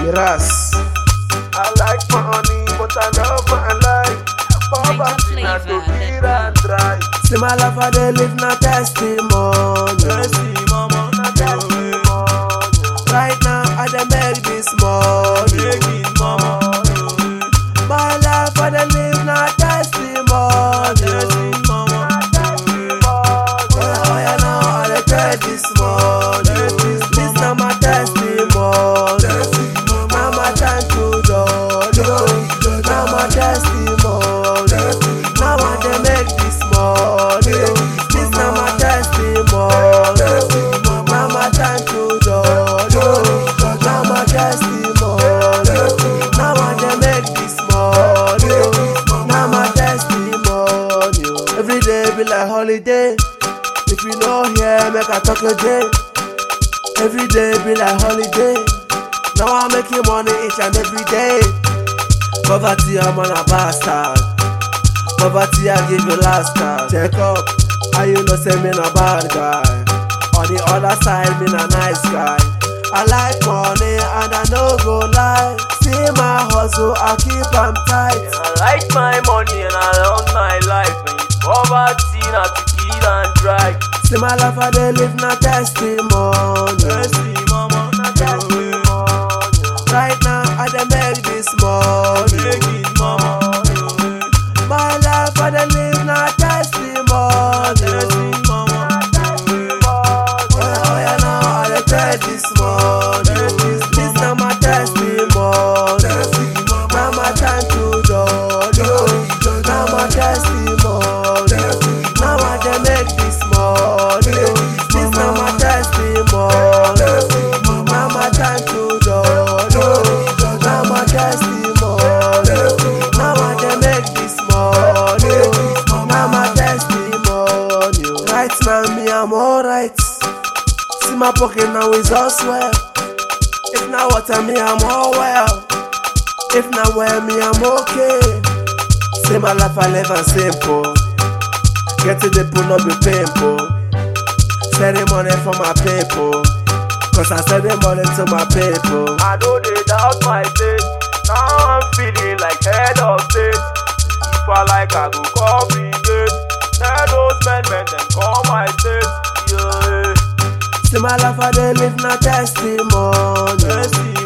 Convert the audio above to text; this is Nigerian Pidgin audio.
Ras. I like money, but I love my life. Poverty na to kill and dry. See my life I dey live na testimony. Testimony, Na testimony. Right now I dey make this money. making mama. My life I dey live na testimony. Testimony, Oh yeah, oh yeah, now I dey get this money. This na my testimony. Now my time to judge. Now my testimony. Now I dey make this money. This na my testimony. Now my time to judge. Now my testimony. Now I dey make this money. Now my testimony. Every day be like holiday. If you no hear, make I talk again. Every day be like holiday. Now I'm making money each and every day. Poverty, I'm on a bastard. Poverty, I give you last card. Check up, how you know say me a bad guy. On the other side, me a nice guy. I like money and I no go lie. See my hustle, I keep am tight. I like my money and I love my life. When it's poverty, not to kill and dry. See my life, I dey live na testimony. Testimony, Na testimony. Right now, I dey make this money. making mama. My life, I dey live na testimony. Testimony, Oh yeah, oh yeah, now I dey get this money. This na my testimony. Now my time to judge. Now my testimony. Now I dey make this money. This na my testimony. Now my time to judge. Now my testimony. Now I dey make this money. Now my testimony. Right now me I'm alright. See my pocket now is all swell. If not water me I'm all well. If not well me I'm okay. See my life I live and simple. Get to the pool not be painful. Sending money for my people. Cause I send the money to my people. I know they doubt my faith. Now I'm feeling like head of state. If I like, I go complicate. Tell those men, men, them call my state. Yeah, See my life I dey live na testimony. testimony,